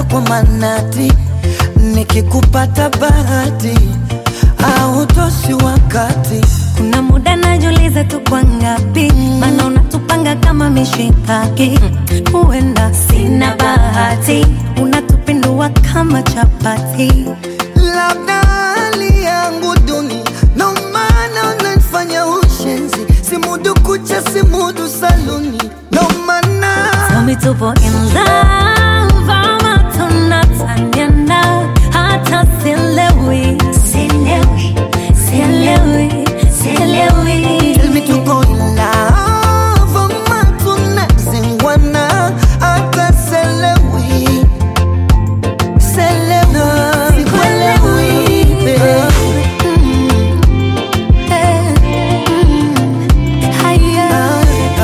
hata kwa manati, nikikupata bahati au toshi wakati Kuna muda najiuliza tu kwa ngapi, maana unatupanga kama mishikaki. Huenda sina bahati, unatupindua kama chapati. labda hali yangu duni, ndo maana unanifanya ushenzi, simudu kucha, simudu saluni, ndo maana Tell me tupo in love ama tunataniana, hata sielewi, sielewi, sielewi, sielewi. Tell me tuko in love ama tunazingwana, hata selewi selewi, sikuelewi babe. Eh, mm, haya,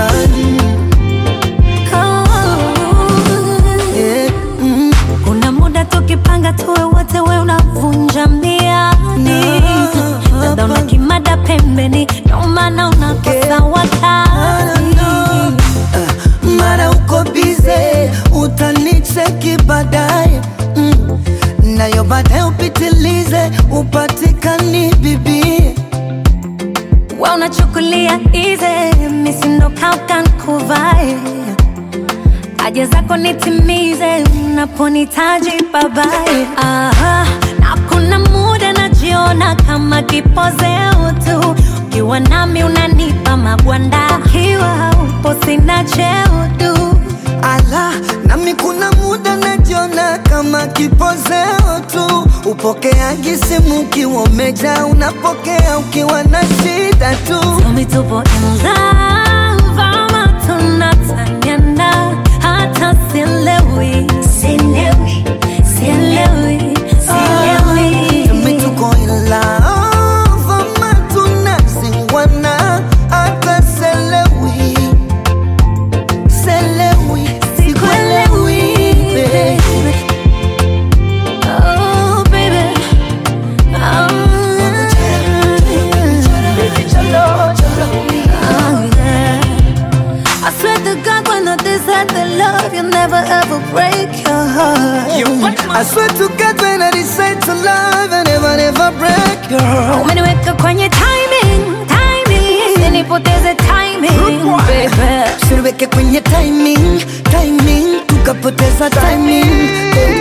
oh. Yeah, mm. Kuna muda tukipanga tuwe wote, we unavunja miadi, dada una kimada pembeni, ndo maana unakosa wakati. Uh, mara uko bize utanicheki baadaye mm. nayo baadaye upitilize upatikani bibie We unachukulia easy, misindo kauka nkuvae haja zako nitimize, unaponitaji babae. Aha, na kuna muda najiona kama kipozeo tu, ukiwa nami unanipa magwanda, ukiwa upo sina cheo tu. ala nami kuna muda najiona kama kipozeo tu upokeaji simu ukiwa umeja unapokea ukiwa na shida tu Tell me tupo in love ama tunataniana, hata sielewi, sielewi, sielewi, sielewi. Tumi tuko in love ama tunazingwana hata selewi selewi sikuelewi babe. Oh, baby. Oh, yeah. I swear to God, when I decide to love, you'll never ever break your heart. I swear to God when I decide to love I never never break your heart Umeniweka kwenye timing, timing, usinipoteze timing, baby. Usiniweke kwenye timing, timing Tukapoteza timing baby.